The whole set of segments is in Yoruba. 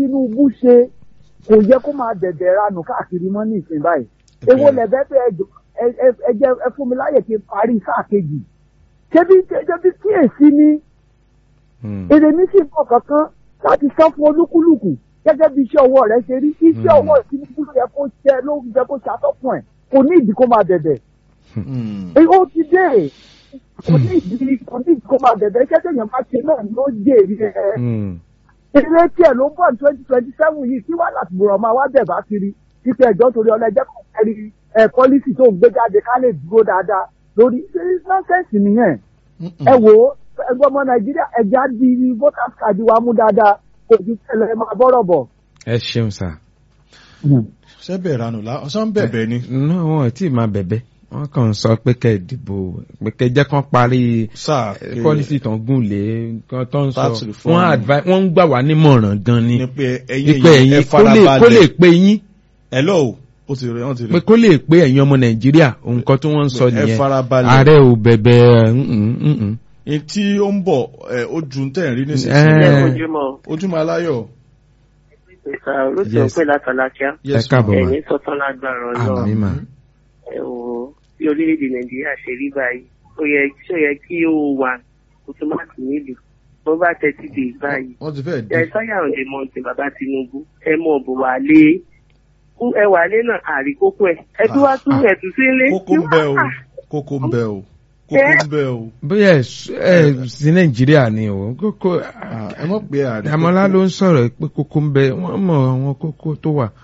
Tinubu ṣe kò yẹ kó máa dẹ̀dẹ̀ ranù káàkiri mọ́ ní ìsìn báyìí èwo lẹ̀bẹ̀ bẹ́ ẹ jọ- ẹ- ẹ- ẹ jẹ́ ẹ fún mi láyè kí n parí sáà kejì ṣebí ṣebí kíyèsí ni Hmm. èrè mi sì bọ̀ kankan láti san fún olúkúlùkù gẹ́gẹ́ bí iṣẹ́ ọwọ́ rẹ̀ ṣe rí iṣẹ́ Hmm. ọwọ́ Tinubu ló yẹ kó ṣe ló yẹ kó ṣàtọ́kùn ẹ̀ kò ní ìdí kó máa dẹ̀dẹ̀ Hmm. èyí ó ti dé kò ní ìdí kò ní ìdí kó máa dẹ̀dẹ̀ iṣẹ́ tẹ̀yàn bá ṣe náà ló jèrè ẹ̀ Hmm. èrè tiẹ̀ ló ń bọ̀ ní twenty twenty seven yìí kí wàá láti bùrọ̀ máa wá bẹ̀ bá kiri títí ẹjọ́ torí ọlẹ́jẹ́ kan kẹ́rì ẹ̀ pọ́lísì tó ń gbé jáde ká lè dúró dáadáa lórí nọ́ọ̀sẹ̀sì nìyẹn ẹ wò ó ẹgbẹ́ ọmọ nàìjíríà ẹja di voters card wa mú dáadáa kò ju tẹ́lẹ̀ ẹ máa bọ́rọ̀ bọ̀. ẹ ṣeun sà. ṣé bẹ̀rẹ̀ ranù la ọ̀sán bẹ̀bẹ̀ ni. náà wọn ò tí ì máa bẹ̀bẹ̀ wọ́n kàn ń sọ pé kẹ́ ẹ dìbò pé kẹ́ ẹ jẹ́ kán parí sáà eh, policy tó ń gùn lé kan tó ń sọ Tax reform. wọ́n advice wọ́n ń gbà wá nímọ̀ràn gan ni ni pé ẹ̀yin pé ẹ̀yin ẹ ẹ̀yin kó lè kó lè farabalẹ̀. pé yín hello ó ti rẹ̀ wọ́n ti pé rẹ̀. kó lè pé ẹ̀yin ọmọ nàìjíríà nǹkan tí wọ́n ń sọ ẹ nìyẹn farabalẹ̀. ààrẹ ò bẹ̀bẹ̀ mm, mm, mm. ní tí ó ń bọ̀ ẹ̀ ó ju tẹ̀ ń rí Eh. nísinsìnyí. ojúmọ́ ojúmọ́ aláyọ̀. ìta olóṣèlú Yes. pé látàlákíá ẹ káàbọ̀ mà ẹ̀yìn sọ́tàn lágbára ọlọ́run àmì mà ẹ wò ó bí orílẹ̀-èdè nàìjíríà ṣe rí báyìí ó yẹ ṣó yẹ kí ó wà automatic nílùú bó bá tẹ́tí dé báyìí wọ́n ti fẹ́ ẹ dé. sáyà òde mọ̀tì bàbá tinubu ẹ mọ̀ bò wà lé kú ẹ wà lé náà àrí kókó ẹ ẹ tún wá tún ẹ tún sílé. kókó ń bẹ o kókó ń bẹ o kókó ń bẹ o. bóyá ẹ s- ẹ sí nàìjíríà ni o kókó Ah, ẹ mọ̀ pé àrí. àmọ́lá ló ń sọ̀rọ̀ pé kókó ń bẹ wọ́n mọ̀ àwọn kókó tó wà.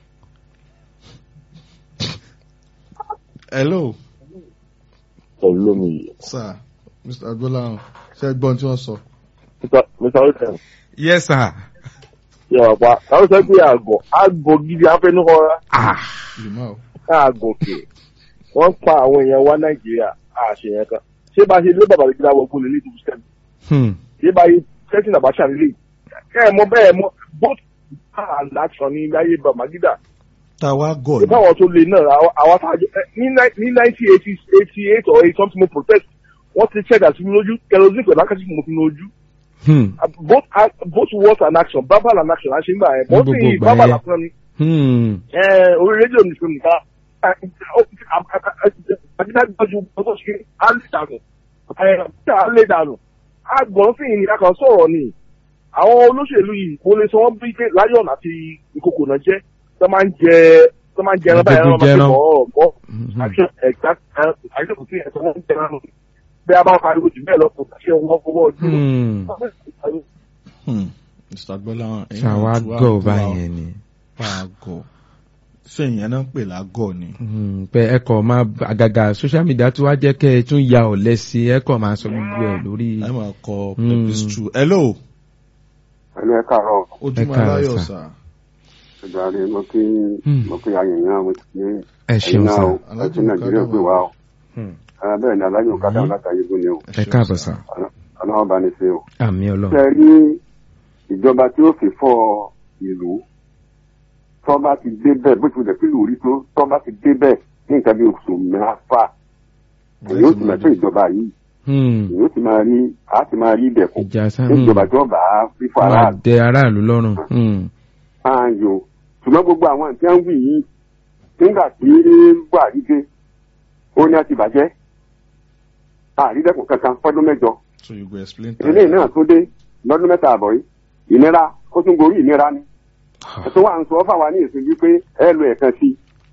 hello olómi sir mr agbolahan ṣe gbọ́n tí wọ́n sọ. mr olùkọ́ yes sir. yẹ wà pa káwọn sọ pé àgọ àgọ gidi afẹnukọra ah ìmọ̀ o. àgọ kè wọn pa àwọn èèyàn wa nàìjíríà àṣeyàn kan ṣé bá a ṣe lé bàbá rẹ gíga wọgbó lè lè tó sẹm hmm. ṣé bá a yẹ sẹsìn àbáṣà nílé ẹ ẹ mọ bẹ́ẹ̀ mọ both and action ní láyé bàmágídà tá a wá gọ̀ ṣé ni. báwọn tó lè náà àwọn àwọn àtàjọ ní nineteen eighty eighty eight or eight something mo protest wọ́n ti check àti mi lójú kerosene pẹ̀lú akásí mo fi mi lójú Hmm. both act- both words and action verbal and action àṣẹ nígbà yẹn Ní bọ́n gbogbo sì ìgbà verbal yẹn. lásán ni Hmm. ẹ, orí rédíò ní fún mi ká àtìká gbọ́jú ọjọ́ ṣe á lè dànù á lè dànù àgbọ̀n sì ní akàn sọ̀rọ̀ ni àwọn olóṣèlú yìí mo lè sọ wọ́n bí pé lion àti ìkòkò náà jẹ́ tó máa ń jẹ tó máa ń jẹ ẹran báyìí ẹran máa ń Jẹran. bọ̀ ọ̀ bọ̀ Mhm. àṣẹ ẹ̀gbá àṣẹ kò sí ẹ̀sọ́ wọn ń jẹ ẹran nù bí a bá ń pariwo jù bẹ́ẹ̀ lọ kò ṣe wọn fọwọ́ ojú Hmm. Hmm. mr agbolahan. ẹ̀yin ṣàwa náà tún wá gọ̀ bú wa báyẹn ni. pa àgọ̀ ṣé ìyẹn náà ń pè lágọ̀ ni. Hmm. pé ẹ kọ̀ máa àgàgà social media tó wá jẹ́ kẹ́ ẹ tún ya ọ̀lẹ sí ẹ kọ̀ máa sọ gbogbo ẹ̀ lórí. ẹ máa kọ Hmm. pepistru. hello ẹni ẹ káàárọ̀ ojúmọ́ káàárọ̀, aláyọ̀ sir. sà. ìdarí mo kí Hmm. mo kí ayẹyẹ mo ti kí ẹ ṣeun sá. Alájùmọ̀ Nàìjíríà gbé wa o. Hmm. bẹ́ẹ̀ ni alájọ kádà látàyè gún ni o ẹ káàbọ̀ sá. ọlọ́wọ́ bá ní ṣe o. àmì ọlọ́run. ṣe rí ìjọba tí ó fi fọ́ ìlú tó bá ti dé bẹ́ẹ̀ bó ti wulẹ̀ kí ìlú rí tó tó bá ti dé bẹ́ẹ̀ ní nǹkan bí oṣù mẹ́fà èyí ó sì máa tó ìjọba yìí Hmm. èyí ó sì máa rí a sì máa rí ìdẹ̀kùn ìjà sá. ní ìjọba tí wọ́n bá fífọ́ máa aráàlú dẹ aráàlú lọ́rùn. Hmm. ààyò ṣùgbọ́n gbogbo àwọn àti àwọn wì yìí nígbà tí buhari dé ó ní àti bàjẹ́ àrídẹ́kùn kankan fọ́dún mẹ́jọ so you go explain. eléyìí náà tó dé lọ́dún mẹ́ta àbọ̀ yìí ìnira ó tún gorí ìnira ni ẹ̀sùn wa ń sọ fáwa ní ìsìn wípé ẹ lo ẹ̀kan sí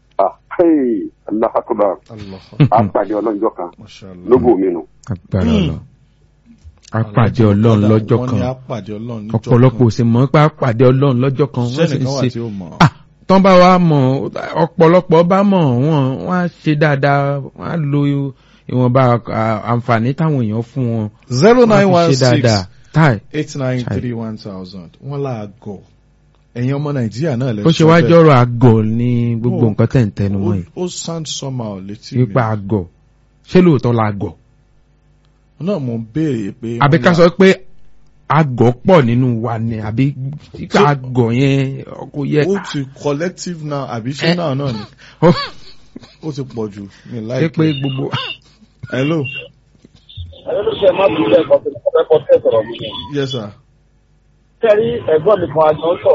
i aláfàkùbà Allah. àpàdé ọlọ́njọ́ kan Mashallah. lógo mi nù. agbára ọlọ́run. apàdé ọlọ́run lọ́jọ́ wọ́n ní kan. apàdé ọlọ́run níjọ́ ọ̀pọ̀lọpọ̀ ò sì mọ̀ pé apàdé ọlọ́run lọ́jọ́ kan. wọ́n sì ń sẹ́nìkan wà ṣe tí ó mọ̀. ah tán bá wa mọ̀ ọ̀pọ̀lọpọ̀ bá mọ̀ wọ́n wọ́n á ṣe dáadáa wọ́n á lo ìwọ̀nba à- àǹfààní táwọn èèyàn fún wọn. zero wọ́n á nine fi one ṣe six dáadáa. táì eight nine three one thousand wọ́n là á gọ̀ ẹ̀yin ọmọ nàìjíríà náà lè ó ṣe wá jọ́rọ̀ àgọ̀ ní gbogbo Oh. nǹkan tẹ̀ ń tẹnu mọ́ yìí. ó sound somehow létí mi ipa àgọ̀ ṣé lóòótọ́ la àgọ̀. náà mo ń béèrè pé. àbí wọ́n ká là- sọ pé àgọ̀ pọ̀ nínú wa ni àbí ipa àgọ̀ yẹn kò yẹ. ó ti collective now àbí ṣé Eh. náà náà ni ó ó ti pọ̀ jù mi ṣe láì pé gbogbo. hello ẹlẹ́dọ̀ṣẹ́ má bí ilé ẹ̀kọ́ tó kọ́ fẹ́ kọ́ tẹ̀ sọ̀rọ̀ mi. yes sir. sẹ́rí ẹ̀gbọ́n mi kan àjọ ń sọ̀rọ̀